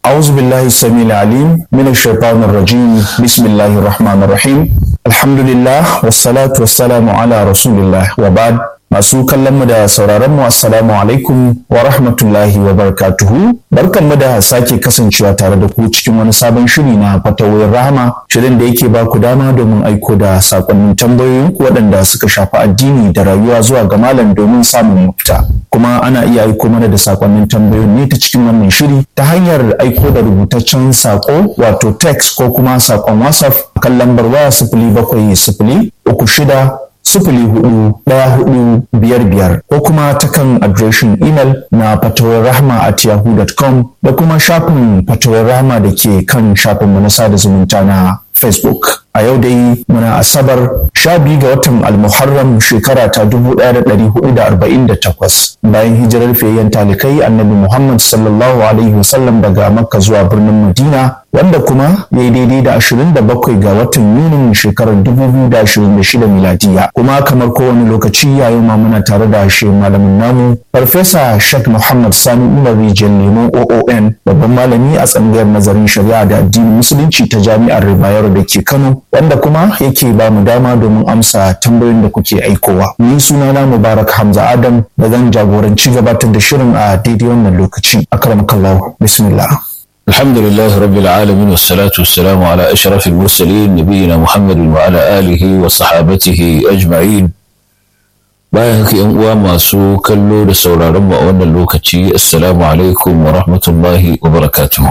أعوذ بالله السميع العليم من الشيطان الرجيم بسم الله الرحمن الرحيم الحمد لله والصلاة والسلام على رسول الله وبعد Masu kallon mu da sauraron mu assalamu alaikum wa rahmatullahi wa barakatuhu. Barkan mu da sake kasancewa tare da ku cikin wani sabon shiri na fatawoyin rahama. Shirin da yake ba ku dama domin aiko da sakonnin tambayoyin ku waɗanda suka shafi addini da rayuwa zuwa ga malam domin samun mafita. Kuma ana iya aiko mana da sakonnin tambayoyin ne ta cikin wannan shiri ta hanyar aiko da rubutaccen sako wato text ko kuma sakon WhatsApp kan lambar waya sifili bakwai sifili uku shida sifili hudu ɗaya hudu biyar biyar ko kuma ta kan adireshin imel na fatawar rahama at yahoo.com da kuma shafin fatawar rahama da ke kan shafin mu na sada zumunta na facebook a yau dai muna asabar sha biyu ga watan almuharram shekara ta dubu ɗaya da ɗari hudu da arba'in da takwas bayan hijirar fiyayyen talikai annabi muhammad sallallahu alaihi wasallam daga makka zuwa birnin madina wanda kuma ya yi daidai da ashirin da bakwai ga watan yunin shekarar dubu biyu da ashirin da shida miladiya kuma kamar kowane lokaci yayin ma muna tare da shi malamin namu farfesa shak muhammad sani umar rijiyar lemon oon babban malami a tsangayar nazarin shari'a da addinin musulunci ta jami'ar ribayar da ke kano wanda kuma yake ba mu dama domin amsa tambayoyin da kuke aikowa ni sunana mubarak hamza adam da zan jagoranci gabatar da shirin a daidai wannan lokaci akramakallahu bismillah الحمد لله رب العالمين والصلاة والسلام على أشرف المرسلين نبينا محمد وعلى آله وصحابته أجمعين bayan haka yan uwa masu kallo da sauraron mu a wannan lokaci assalamu alaikum wa rahmatullahi wa barakatuhu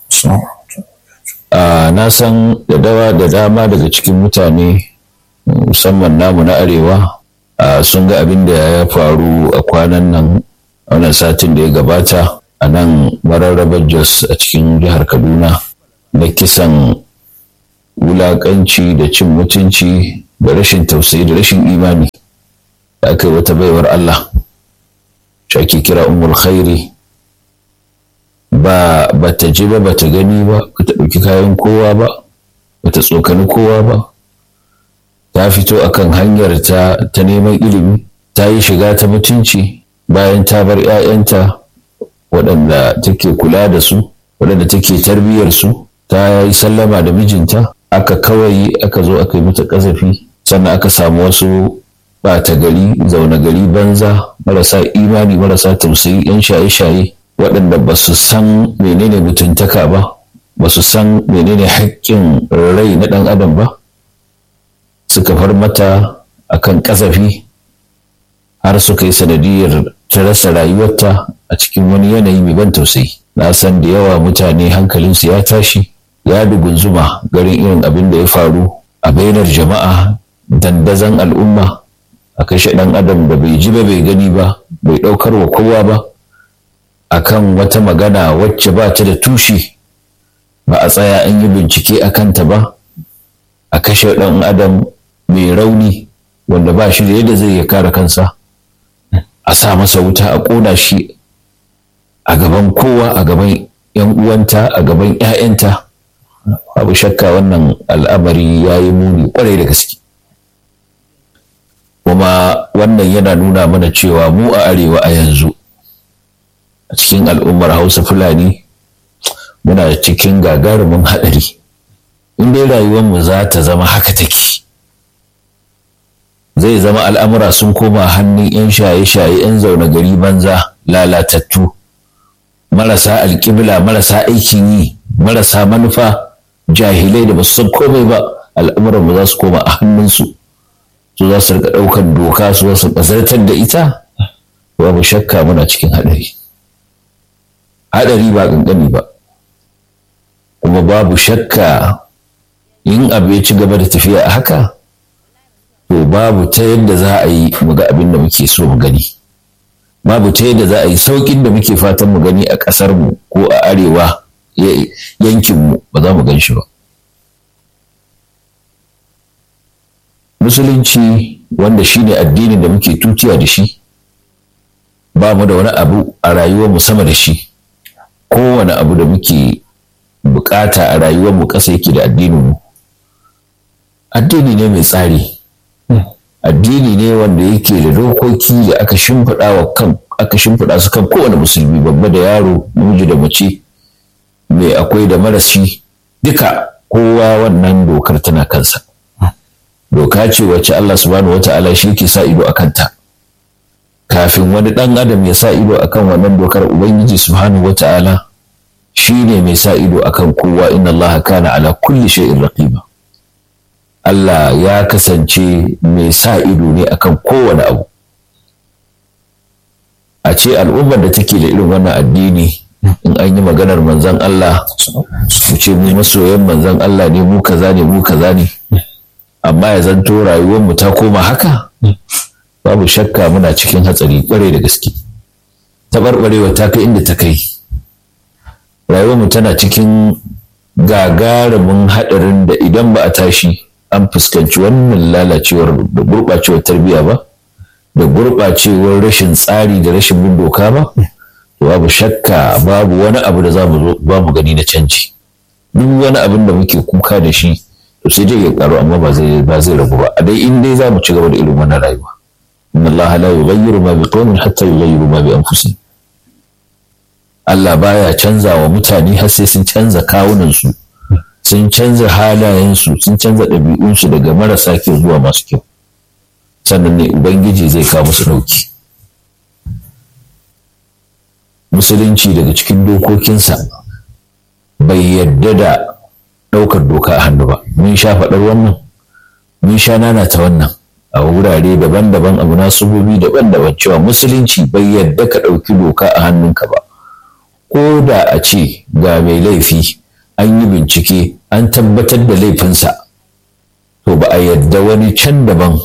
na san da dawa da dama daga cikin mutane musamman namu na arewa sun ga abin da ya faru a kwanan nan wannan satin da ya gabata a nan mararrabar jos a cikin jihar kaduna na kisan wulakanci da cin mutunci da rashin tausayi da rashin imani da aka yi wata baiwar allah shaki kira umar khairi ba ba ta ji ba ba ta gani ba ba ta ɗauki kayan kowa ba ba ta tsokani kowa ba ta fito akan hanyar ta ta neman ilimi ta yi shiga ta mutunci bayan ta bar 'ya'yanta waɗanda take kula da su waɗanda take tarbiyyar su ta yi sallama da mijinta aka kawai aka zo aka yi mata ƙazafi sannan aka samu wasu ɓata gari zaune gari banza marasa imani marasa tausayi 'yan shaye-shaye waɗanda ba su san menene mutuntaka ba ba su san menene haƙƙin rai na ɗan adam ba suka far mata akan ƙazafi har suka yi sanadiyar ta rasa rayuwarta a cikin wani yanayi mai ban tausayi na san da yawa mutane hankalinsu ya tashi ya dugunzuma garin irin abin da ya faru a bainar jama'a dandazon al'umma a kashe ɗan adam da bai ji ba bai gani ba bai ɗaukar wa kowa ba akan wata magana wacce ba ta da tushe ba a tsaya an yi bincike a kanta ba a kashe ɗan adam mai rauni wanda ba shi da yadda zai ya kare kansa a sa masa wuta a ƙona shi a gaban kowa a gaban yan uwanta a gaban 'ya'yanta babu shakka wannan al'amari ya yi muni kwarai da gaske kuma wannan yana nuna mana cewa mu a arewa a yanzu a cikin al'ummar hausa fulani muna cikin gagarumin haɗari in dai rayuwarmu za ta zama haka take zai zama al'amura sun koma hannun 'yan shaye-shaye 'yan zaune gari banza lalatattu marasa alƙibla marasa aikin yi marasa manufa jahilai da basu san komai ba al'amuran ba za su koma a hannunsu su za su rika ɗaukar doka su za su bazartar da ita babu shakka muna cikin haɗari haɗari ba ƙanƙani ba kuma babu shakka in abu ya ci gaba da tafiya a haka to babu ta yadda za a yi mu ga abin da muke so mu gani babu ta yadda za a yi saukin da muke fatan mu gani a ƙasar mu ko a arewa yankin mu ba za mu gan shi ba musulunci wanda shine addinin da muke tutiya da shi ba mu da wani abu a rayuwar mu sama da shi kowane abu da muke bukata a rayuwar mu ƙasa yake da addinin mu addini ne mai tsari addini ne wanda yake da dokoki da aka shimfiɗa wa kan aka shimfiɗa su kan kowane musulmi babba da yaro namiji da mace mai akwai da marashi duka kowa wannan dokar tana kansa doka ce wacce Allah subhanahu wata'ala shi ke sa ido a kanta kafin wani ɗan adam ya sa ido akan wannan dokar ubangiji subhanahu wata'ala shi ne mai sa ido akan kowa inna Allah kana ala kulli shay'in raqiba Allah ya kasance mai sa ido ne akan kowane abu a ce al'ummar da take da irin wannan addini in an yi maganar manzan Allah su ce mu masoyan manzan Allah ne mu kaza ne mu kaza ne amma ya zanto rayuwar mu ta koma haka babu shakka muna cikin hatsari kware da gaske taɓarɓarewa ta kai inda ta kai rayuwar mu tana cikin gagarumin haɗarin da idan ba a tashi an fuskanci wannan lalacewar da gurɓacewar tarbiyya ba da gurɓacewar rashin tsari da rashin bin doka ba babu shakka babu wani abu da za mu mu gani na canji duk wani abin da muke kuka da shi to sai dai ya karu amma ba zai ba zai ragu ba a dai in dai za mu ci gaba da irin wannan rayuwa inna Allah la yughayyiru ma biqawmin hatta yughayyiru ma bi anfusihim Allah baya canza wa mutane har sai sun canza kawunan su sun canza halayen su sun canza ɗabi'un su daga marasa kyau zuwa masu kyau sannan ne ubangiji zai kawo musu dauki musulunci daga cikin dokokinsa bai yadda da ɗaukar doka a hannu ba mun sha faɗar wannan mun sha nana ta wannan a wurare daban-daban abu nasubobi daban-daban cewa musulunci bai yadda ka ɗauki doka a hannunka ba ko da a ce ga mai laifi an yi bincike an tabbatar da laifinsa to ba a yadda wani can daban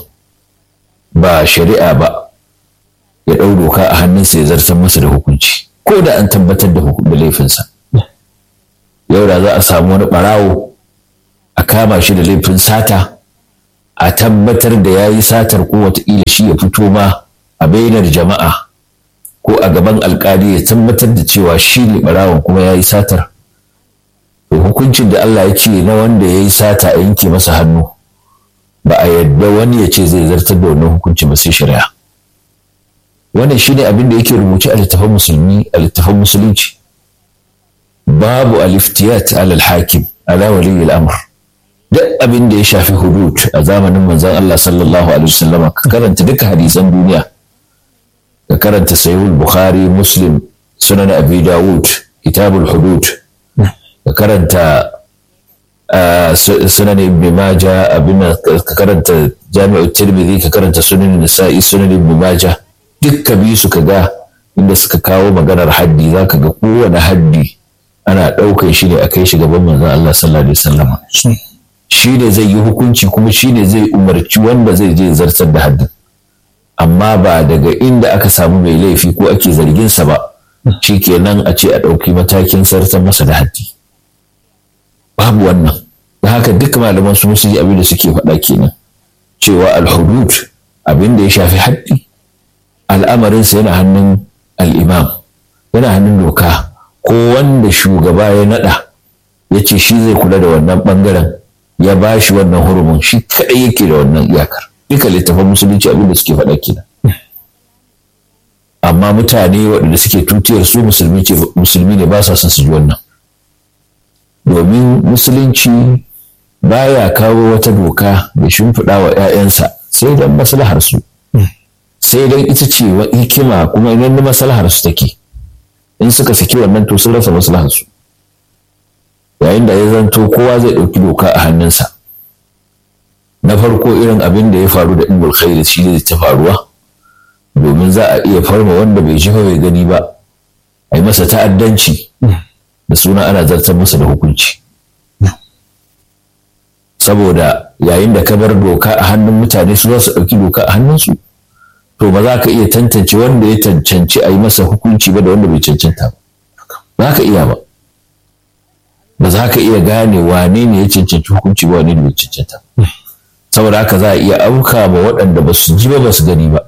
ba shari'a ba ya ɗau doka a hannunsa ya zartar masa da hukunci ko da an tabbatar da laifinsa yau da za a samu wani ɓarawo a kama shi da laifin sata a tabbatar da ya yi satar ko wataƙila shi ya fito ma a bainar jama'a ko a gaban alkali ya tabbatar da cewa shi ne ɓarawon kuma ya yi satar to hukuncin da Allah ya ce na wanda ya yi sata a yanke masa hannu ba a yadda wani ya ce zai zartar da wannan hukunci ba sai shari'a wannan shine abin da yake rubuce a littafin musulmi a littafin musulunci babu aliftiyat alal hakim ala wali al'amr duk abin da ya shafi hudud a zamanin manzon Allah sallallahu alaihi wasallama ka karanta duka hadisan duniya ka karanta sahihul bukhari muslim sunan abi dawud kitabul hudud ka karanta sunan ibn majah abin ka karanta jami'ut tirmidhi ka karanta sunan nisa'i sunan ibn majah dukka biyu suka ga inda suka kawo maganar haddi za ka ga kowane haddi ana ɗaukar shi ne a kai shi gaban manzon Allah sallallahu alaihi wasallam shi ne zai yi hukunci kuma shi ne zai umarci wanda zai je zartar da haddin amma ba daga inda aka samu mai laifi ko ake zargin sa ba shi kenan a ce a ɗauki matakin zartar masa da haddi babu wannan da haka duk malaman su musu yi abin da suke faɗa kenan cewa alhudud abin da ya shafi haddi al'amarinsa yana hannun al'imam yana hannun doka ko wanda shugaba ya naɗa ya ce shi zai kula da wannan ɓangaren ya ba shi wannan hurumin shi kaɗai yake da wannan iyakar duka littafin musulunci abin da suke faɗa kenan amma mutane waɗanda suke tutiyar su musulmi ne ba sa son su ji wannan domin musulunci baya kawo wata doka da shimfiɗa wa 'ya'yansa sai don maslahar su sai dan ita ce wa hikima kuma idan da maslahar su take in suka saki wannan to sun rasa maslahar su yayin da ya zanto kowa zai ɗauki doka a hannunsa na farko irin abin da ya faru da ibul khairi shi ne ta faruwa domin za a iya farma wanda bai jifa bai gani ba a yi masa ta'addanci da suna ana zartar masa da hukunci saboda yayin da ka bar doka a hannun mutane su za su ɗauki doka a hannunsu to ba za ka iya tantance wanda ya cancanci a yi masa hukunci ba da wanda bai cancanta ba za ka iya ba ba za ka iya gane wane ne ya cancanci hukunci ba wane ne bai cancanta saboda haka za a iya auka ma waɗanda ba su ji ba ba su gani ba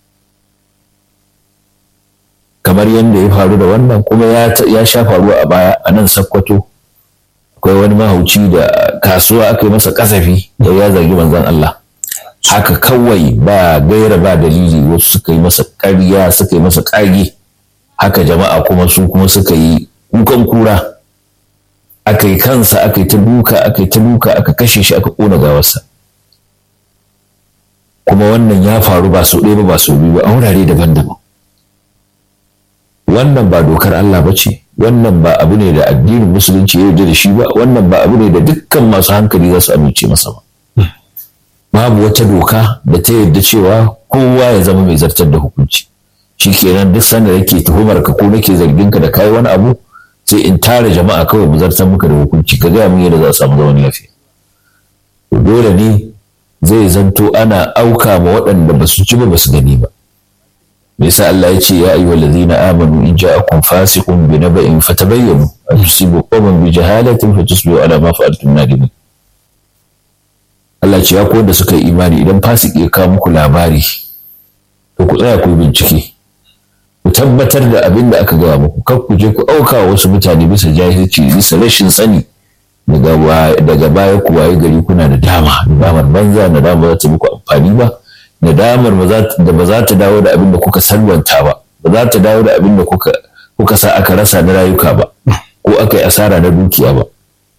kamar yadda ya faru da wannan kuma ya sha faruwa a baya a nan sakkwato akwai wani mahauci da kasuwa aka yi masa kasafi da ya zargi manzon Allah haka kawai ba gaira ba dalili wasu suka yi masa ƙarya suka yi masa ƙage haka jama'a kuma su kuma suka yi kukan kura aka yi kansa aka yi ta duka aka yi ta duka aka kashe shi aka ƙona gawarsa kuma wannan ya faru ba sau ɗaya ba ba sau biyu ba a wurare daban-daban wannan ba dokar Allah ba ce wannan ba abu ne da addinin musulunci ya yarda da shi ba wannan ba abu ne da dukkan masu hankali za su amince masa ba babu wata doka da ta yarda cewa kowa ya zama mai zartar da hukunci shi kenan duk sanda yake tuhumar ka ko nake zargin ka da kai wani abu sai in tara jama'a kawai mu zartar muka da hukunci ka gaya mun yadda za a samu zaman lafiya dole ne zai zanto ana auka ma waɗanda ba su ci ba ba su gani ba me yasa Allah ya ce ya ayyuhal ladzina amanu in ja'akum fasiqun bi naba'in fatabayyanu an tusibu qawman bi jahalatin fatusbihu ala ma fa'altum nadimin Allah ce ya ko da suka yi imani idan fasiki ya kawo muku labari to ku tsaya ku bincike ku tabbatar da abin da aka gaya muku kar ku je ku auka wasu mutane bisa jahilci bisa rashin sani daga baya ku waye gari kuna da dama damar banza na dama za ta muku amfani ba na damar da ba za ta dawo da abin da kuka salwanta ba ba za ta dawo da abin da kuka sa aka rasa na rayuka ba ko aka yi asara na dukiya ba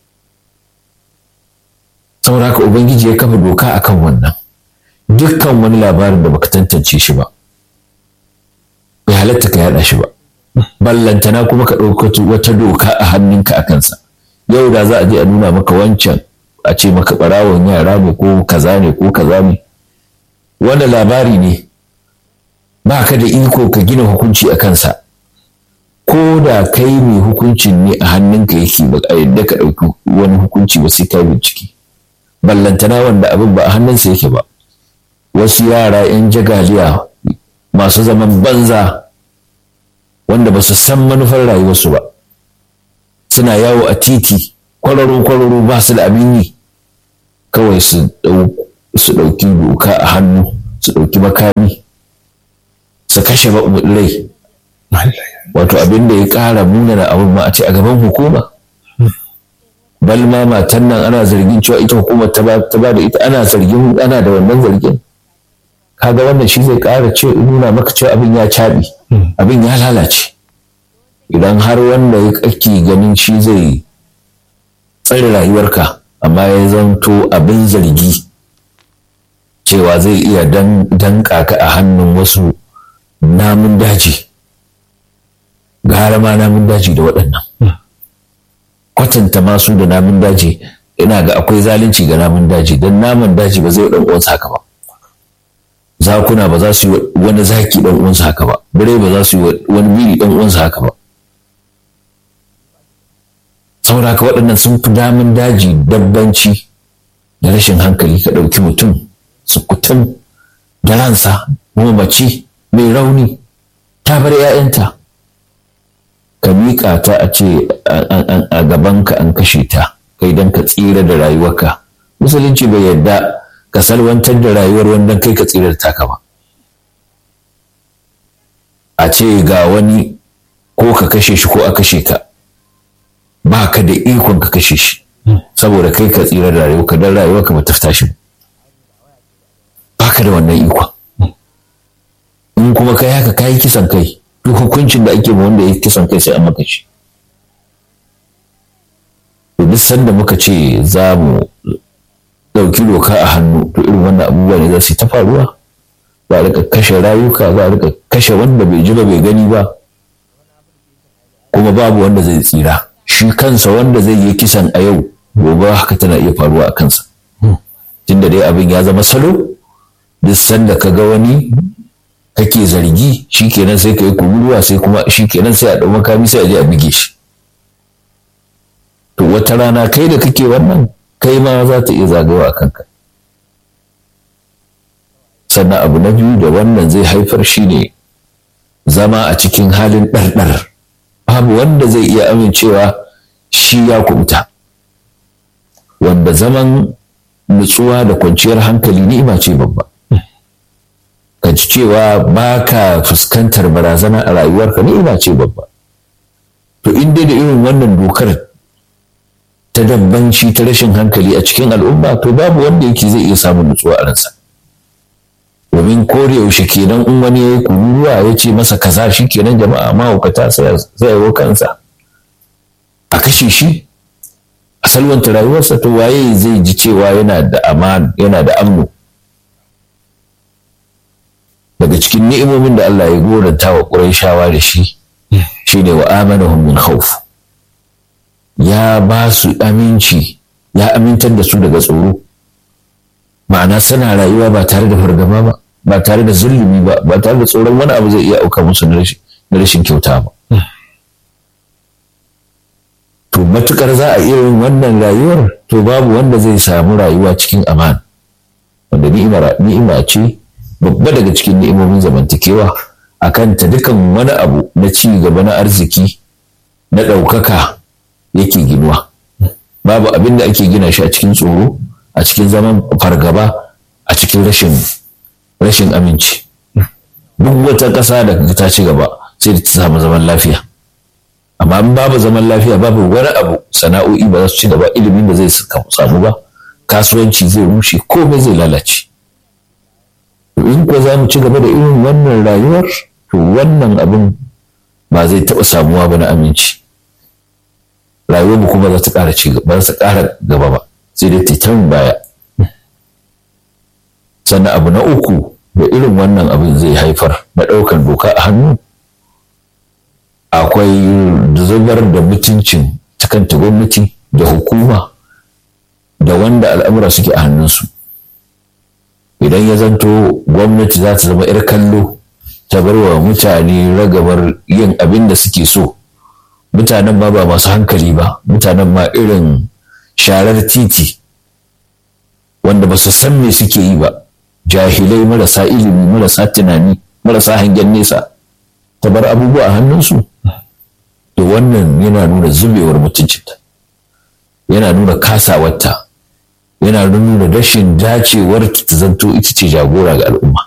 saboda haka ubangiji ya kafa doka akan wannan dukkan wani labarin da baka tantance shi ba bai halatta ka yada shi ba ballantana kuma ka ɗauka wata doka a hannunka a kansa yau da za a je a nuna maka wancan a ce maka ɓarawon yara ne ko kaza ne ko kaza ne wanda labari ne ba ka da iko ka gina hukunci a kansa ko da kai mai hukuncin ne a hannunka yake ba a yadda ka ɗauki wani hukunci ba sai ka bincike ballantana wanda abin ba a hannunsa yake ba wasu yara 'yan jagaliya masu zaman banza wanda ba su san manufar rayuwarsu ba suna yawo a titi kwararo-kwararo ba su da abin yi kawai su ɗauki doka a hannu su ɗauki makami su kashe rai wato abin da ya ƙara munana abin ma a ce a gaban hukuma bal ma matan nan ana zargin cewa ita hukumar ta ba da ita ana zargin ana da wannan zargin kaga wannan shi zai ƙara ce nuna maka cewa abin ya caɓi abin ya lalace idan har wanda ya kake ganin shi zai tsare rayuwarka amma ya zanto abin zargi cewa zai iya danka ka a hannun wasu namun daji gara ma namun daji da waɗannan kwatanta masu da namun daji ina ga akwai zalunci ga namun daji don namun daji ba zai ɗan uwansa haka ba zakuna ba za su yi wani zaki ɗan uwansa haka ba birai ba za su yi wani biri ɗan uwansa haka ba saboda haka waɗannan sun fi damun daji dabbanci da rashin hankali ka ɗauki mutum sukutun da ransa kuma mace mai rauni ta bar 'ya'yanta ka miƙa ta a ce a gabanka an kashe ta kai don ka tsira da rayuwarka musulunci bai yarda ka salwantar da rayuwar wanda kai ka tsira da taka ba a ce ga wani ko ka kashe shi ko a kashe ka ba ka da ikon ka kashe shi saboda kai ka tsira da rayuwarka don rayuwarka ba ta fita shi ba ka da wannan ikon in kuma kai haka kayi kisan kai duk hukuncin da ake wanda ya kisan kai sai an maka shi to duk sanda muka ce za mu ɗauki doka a hannu to irin wannan abubuwa ne za su ta faruwa za a rika kashe rayuka za a rika kashe wanda bai ji ba bai gani ba kuma babu wanda zai tsira shi kansa wanda zai yi kisan a yau gobe haka tana iya faruwa a kansa tunda dai abin ya zama salo duk sanda ka ga wani kake zargi shikenan sai ka yi kururuwa sai kuma shikenan sai a ɗau makami sai a je a bige shi to wata rana kai da kake wannan kai ma za ta iya zagawa a kanka sannan abu na biyu da wannan zai haifar shi ne zama a cikin halin ɗarɗar babu wanda zai iya amincewa shi ya kubuta wanda zaman nutsuwa da kwanciyar hankali ni'ima ce babba ka ji cewa ba ka fuskantar barazana a rayuwarka ni'ima ce babba to in dai da irin wannan dokar ta dabbanci ta rashin hankali a cikin al'umma to babu wanda yake zai iya samun nutsuwa a ransa domin kore yaushe kenan in wani ya yi kururuwa ya ce masa kaza shi kenan jama'a mahaukata sai ya kansa a kashe shi a salwanta rayuwarsa to waye zai ji cewa yana da aman yana da amnu daga cikin ni'imomin da Allah ya goranta wa Qurayshawa da shi shine wa amanahum min khawf ya ba su aminci ya amintar da su daga tsoro ma'ana suna rayuwa ba tare da fargaba ba ba tare da zulumi ba ba tare da tsoron wani abu zai iya auka musu na rashin kyauta ba to matukar za a irin wannan rayuwar to babu wanda zai samu rayuwa cikin aman wanda ni'ima ce babba daga cikin ni'imomin zamantakewa a kanta dukan wani abu na ci gaba na arziki na ɗaukaka yake ginuwa babu abin da ake gina shi a cikin tsoro a cikin zaman fargaba a cikin rashin rashin aminci duk wata ƙasa da ta ci gaba sai da ta samu zaman lafiya amma in babu zaman lafiya babu wani abu sana'o'i ba za su ci gaba ilimin da zai samu ba kasuwanci zai rushe komai zai lalace in ko za mu ci gaba da irin wannan rayuwar to wannan abin ba zai taɓa samuwa ba na aminci rayuwar mu kuma za ta ƙara ci gaba za ta ƙara gaba ba sai dai ta baya sannan abu na uku da irin wannan abin zai haifar na ɗaukar doka a hannu akwai zubar da mutuncin ta kanta gwamnati da hukuma da wanda al'amura suke a hannunsu idan ya zanto gwamnati za ta zama 'yar kallo ta bar wa mutane ragamar yin abin da suke so mutanen ma ba masu hankali ba mutanen ma irin sharar titi wanda ba su san me suke yi ba jahilai marasa ilimi marasa tunani marasa hangen nesa ta bar abubuwa a hannunsu to wannan yana nuna zubewar mutuncinta yana nuna kasawarta yana nuna rashin dacewar ta zanto ita ce jagora ga al'umma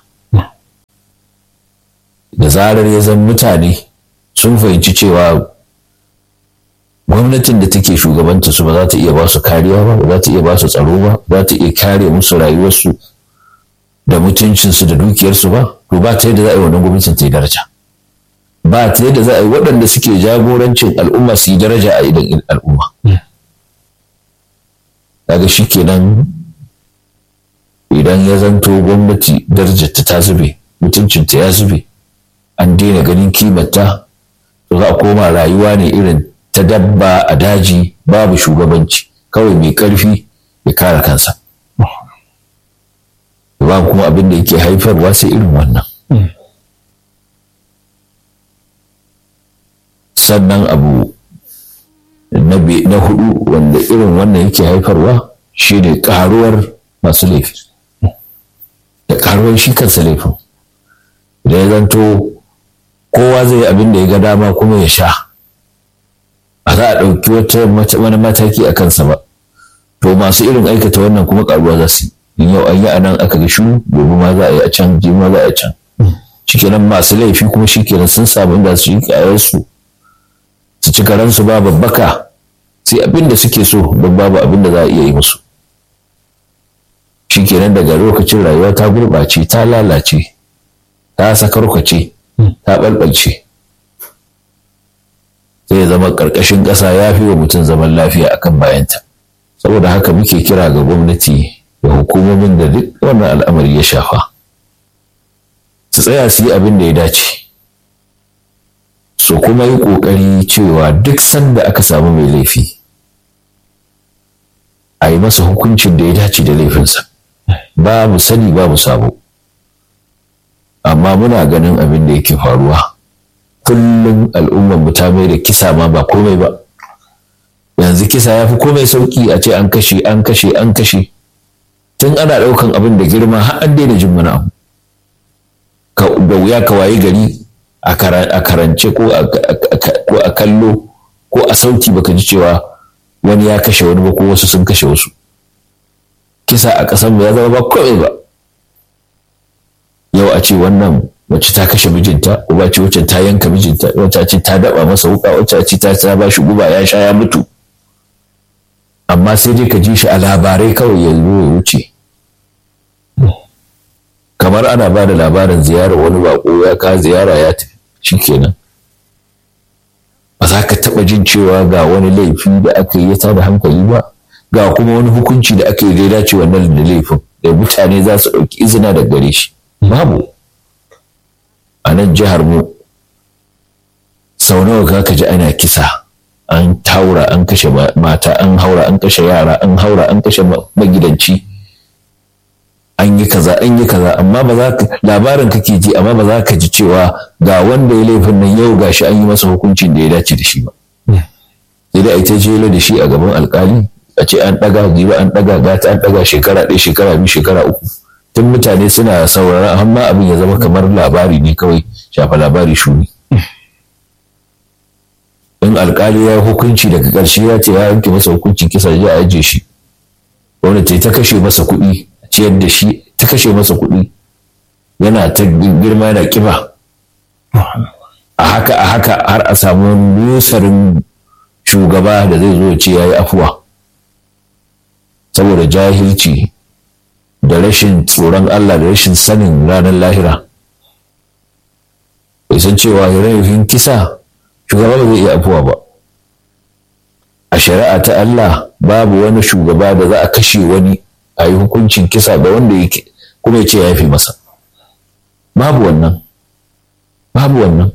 da zarar ya zan mutane sun fahimci cewa gwamnatin da take shugabanta su ba za ta iya ba su kariya ba ba za ta iya ba su tsaro ba ba ta iya kare musu rayuwarsu da mutuncinsu da dukiyarsu ba to ba ta yadda za a yi wannan gwamnatin ta yi daraja ba ta yadda za a yi waɗanda suke jagorancin al'umma su yi daraja a idan al'umma daga shi kenan idan ya zanto gwamnati darajarta ta zube mutuncinta ya zube an daina ganin kimarta to za a koma rayuwa ne irin ta dabba a daji babu shugabanci kawai mai ƙarfi ya kare kansa ba kuma abin da yake haifarwa sai irin wannan sannan abu na hudu wanda irin wannan yake haifarwa shi ne karuwar masu laifi da karuwar shi kansa laifin da ya zanto kowa zai abin da ya ga dama kuma ya sha ba za a ɗauki wani mataki a kansa ba to masu irin aikata wannan kuma karuwa za su yi yau an yi a nan aka ga shiru gobe ma za a yi a can jima za a yi a can shikenan masu laifi kuma shikenan sun samu inda su yi kayarsu su ci karansu ba babbaka sai abin da suke so don babu abin da za a iya yi musu shikenan daga lokacin rayuwa ta gurɓace ta lalace ta sakarkwace ta ɓalɓalce sai ya zama ƙarƙashin ƙasa ya fi wa mutum zaman lafiya akan bayanta saboda haka muke kira ga gwamnati da hukumomin da duk wannan al'amari ya shafa su tsaya su yi abin da ya dace su kuma yi ƙoƙari cewa duk sanda aka samu mai laifi a yi masa hukuncin da ya dace da laifinsa babu sani babu sabo amma muna ganin abin da yake faruwa kullum al'ummar mu ta mai da kisa ma ba komai ba yanzu kisa ya fi komai sauki a ce an kashe an kashe an kashe tun ana ɗaukan abin da girma har an daina jin wani abu da wuya ka waye gari a karance ko a kallo ko a sauti baka ji cewa wani ya kashe wani ba ko wasu sun kashe wasu kisa a ƙasar ya zama ba komai ba yau a ce wannan wacce ta kashe mijinta uba ce wacce ta yanka mijinta wacce ce ta daba masa wuka wacce ce ta ta ba shi guba ya sha ya mutu amma sai dai ka ji shi a labarai kawai ya zo ya wuce kamar ana ba da labarin ziyarar wani bako ya ka ziyara ya tafi shikenan ba za ka taɓa jin cewa ga wani laifi da aka yi ya tada hankali ba ga kuma wani hukunci da aka yi da ya dace wannan da laifin da mutane za su ɗauki izina da gare shi babu a nan jihar mu sau nawa ka ka ji ana kisa an taura an kashe mata an haura an kashe yara an haura an kashe magidanci an yi kaza an yi kaza amma ba za ka labarin kake ji amma ba za ka ji cewa ga wanda ya laifin nan yau gashi an yi masa hukuncin da ya dace da shi ba sai dai a ta jelo da shi a gaban alkali a ce an daga giba an daga gata an daga shekara ɗaya shekara biyu shekara uku tun mutane suna saurara amma abin ya zama kamar labari ne kawai shafa labari shuni in alkali ya hukunci daga ƙarshe ya ce ya yanke masa hukuncin kisa ya aje shi wanda ta kashe masa kuɗi ciyar da shi ta kashe masa kuɗi yana ta girma yana kiba a haka a haka har a samu nusarin shugaba da zai zo ce ya yi afuwa saboda jahilci da rashin tsoron Allah da rashin sanin ranar lahira bai san cewa laifin kisa shugaba ba zai iya afuwa ba a shari'a ta Allah babu wani shugaba da za a kashe wani a yi hukuncin kisa ga wanda yake kuma ya ce ya fi masa babu wannan babu wannan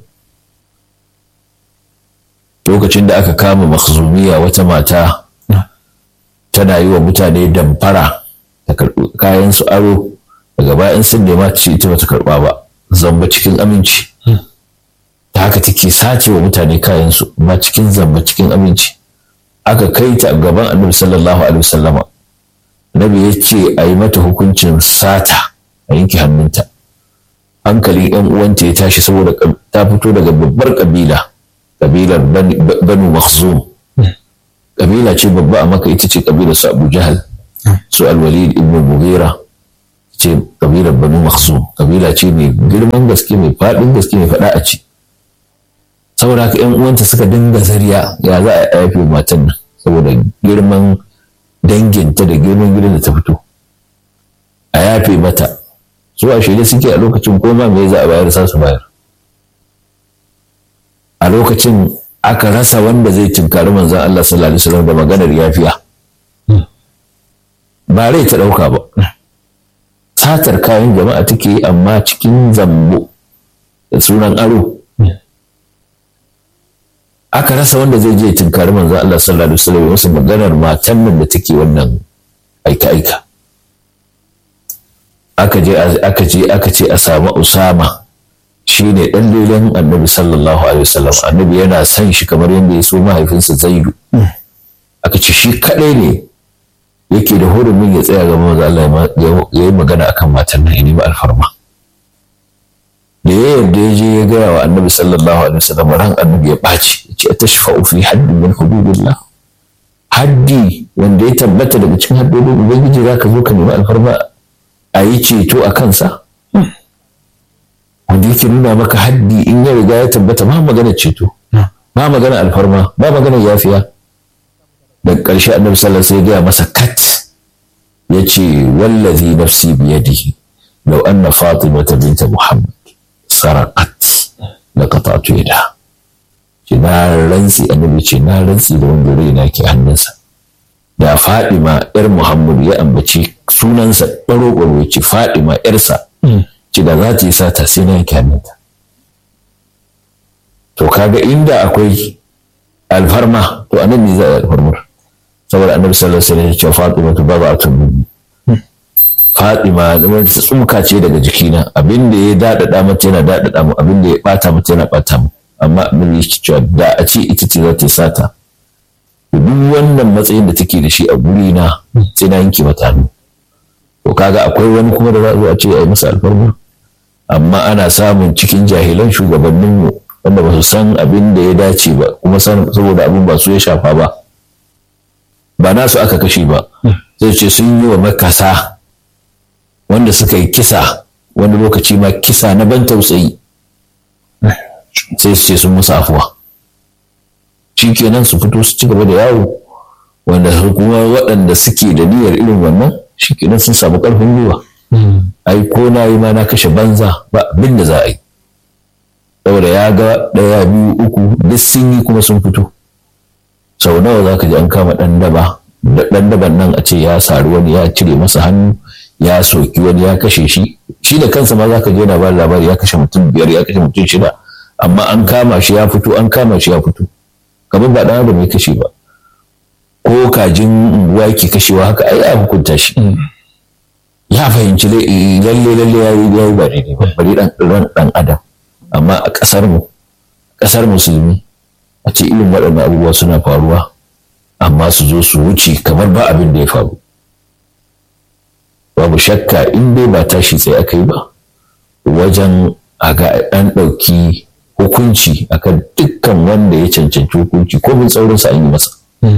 lokacin da aka kama makhzumiya wata mata tana yi wa mutane damfara ta karɓi kayan su aro daga bayan sun nema ce ita bata karɓa ba zamba cikin aminci ta haka take sace wa mutane kayan su amma cikin zamba cikin aminci aka kai ta gaban annabi sallallahu alaihi wasallama Nabi ya ce a yi mata hukuncin sata a yanke hannunta. Hankalin ‘yan uwanta ya tashi saboda ta fito daga babbar ƙabila, ƙabilar Banu Makhzum. Ƙabila ce babba a maka ita ce ƙabilar su Abu Jahal, su Alwalid ibn Mughira ce ƙabilar Banu Makhzum. Ƙabila ce mai girman gaske mai faɗin gaske mai faɗa a ci. Saboda haka ‘yan uwanta suka dinga zariya ya za a yafe matan nan saboda girman danginta da girman gidan da ta fito a yafe mata su a shirye suke a lokacin koma me za a bayar sa su bayar a lokacin aka rasa wanda zai tunkari manzon Allah sallallahu alaihi wasallam da maganar yafiya ba rai ta dauka ba satar kayan jama'a take yi amma cikin zambo da sunan aro aka rasa wanda zai je tunkari manzo Allah sallallahu alaihi wasallam wasu maganar matan nan da take wannan aika aika aka je aka je aka ce a samu Usama shine dan lelen Annabi sallallahu alaihi wasallam Annabi yana son shi kamar yadda ya so mahaifinsa Zaidu aka ce shi kadai ne yake da hurumin ya tsaya ga manzo Allah ya yi magana akan matan nan ne ba alfarma da ya yarda ya je ya gaya wa annabi sallallahu alaihi wasallam ran annabi ya ɓaci ya ce tashfa'u fi haddi min hududillah haddi wanda ya tabbata daga cikin haddodin ubangiji za ka zo ka nemi alfarma a yi ceto a kansa wanda yake nuna maka haddi in ya riga ya tabbata ba magana ceto ba magana alfarma ba magana yafiya da ƙarshe annabi sallallahu alaihi wasallam ya gaya masa kat ya ce wallazi nafsi biyadihi law anna fatimata binta muhammad sarakat da qata'tu yada ce na rantsi annabi ce na rantsi da wanda raina ke hannunsa da Fadima yar Muhammadu ya ambaci sunansa baro baro ce Fadima yarsa ce da za ta yi sata sai na yanke hannunta to kaga inda akwai alfarma to anan ne za a yi alfarmar saboda annabi sallallahu alaihi wasallam ya ce Fatima tu baba'atun minni Fatima wanda ta tsuka ce daga jikina abin da ya daɗaɗa mata yana daɗaɗa mu abin da ya ɓata mata yana ɓata mu amma abin da yake cewa da a ce ita ce za ta yi sata duk wannan matsayin da take da shi a guri na sai na yanke mata hannu to kaga akwai wani kuma da za a zo a ce a yi masa alfarma amma ana samun cikin jahilan shugabanninmu wanda ba su san abin da ya dace ba kuma saboda abin ba su ya shafa ba ba nasu aka kashe ba zai ce sun yi wa makasa wanda suka yi kisa wani lokaci ma kisa na ban tausayi sai su ce sun musu afuwa shi kenan su fito su ci gaba da yawo wanda kuma waɗanda suke da niyyar irin wannan shi kenan sun samu ƙarfin gwiwa ai ko na yi ma na kashe banza ba abin da za a yi saboda ya ga ɗaya biyu uku duk sun yi kuma sun fito sau nawa za ka ji an kama ɗan daba ɗan daban nan a ce ya sari wani ya cire masa hannu ya soki wani ya kashe shi shi da kansa ma za ka je na ba labari ya kashe mutum biyar ya kashe mutum shida amma an kama shi ya fito an kama shi ya fito kamar ba ɗan adam ya kashe ba ko kajin unguwa yake kashewa haka ai ya hukunta shi ya fahimci lalle lalle ya yi ba daidai ba bari ran ɗan adam amma a ƙasar mu ƙasar musulmi a ce irin waɗannan abubuwa suna faruwa amma su zo su wuce kamar ba abin da ya faru babu shakka in dai ba tashi tsaye aka yi ba wajen a ga an ɗauki hukunci akan dukkan wanda ya cancanci hukunci ko bin tsaurinsa an yi masa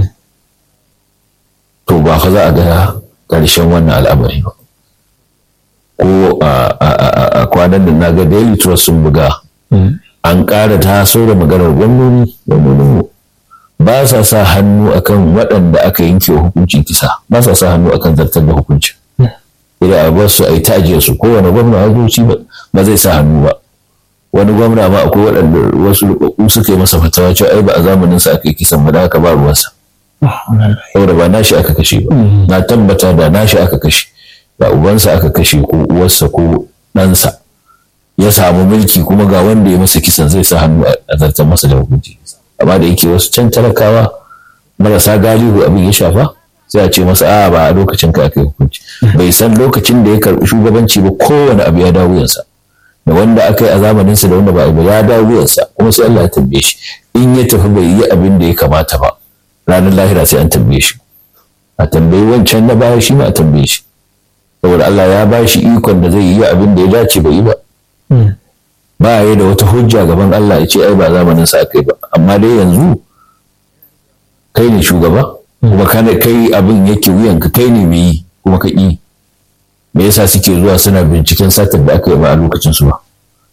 to ba fa za a ga ƙarshen wannan al'amari ba ko a kwanan da na ga daily trust sun buga an ƙara taso da maganar gwamnoni gwamnonin ba sa sa hannu akan waɗanda aka yanke hukuncin kisa ba sa sa hannu akan zartar da hukuncin idan a bar su a yi tajiyar su kowane gwamna hukunci ba zai sa hannu ba wani gwamna ma akwai waɗanda wasu rubabbu suka yi masa fatawa cewa ai ba a zamanin sa aka yi kisan ba da aka ba ruwansa saboda ba nashi aka kashe ba na tabbata da nashi aka kashe da ubansa aka kashe ko uwarsa ko ɗansa ya samu mulki kuma ga wanda ya masa kisan zai sa hannu a zartar masa da hukunci amma da yake wasu can talakawa marasa galihu abin ya shafa sai a ce masa a ba a lokacin ka aka yi hukunci bai san lokacin da ya karɓi shugabanci ba kowane abu ya dawo yansa da wanda aka yi a zamaninsa da wanda ba a ya dawo yansa kuma sai Allah ya tambaye shi in ya tafi bai yi abin da ya kamata ba ranar lahira sai an tambaye shi a tambayi wancan na baya shi ma a tambaye shi saboda Allah ya ba shi ikon da zai yi abin da ya dace bai yi ba ba ya da wata hujja gaban Allah ya ce ai ba zamanin sa kai ba amma dai yanzu kai ne shugaba kuma kana kai abin yake wuyanka kai ne mai yi kuma ka yi me yasa suke zuwa suna binciken satar da aka yi ba a lokacin su ba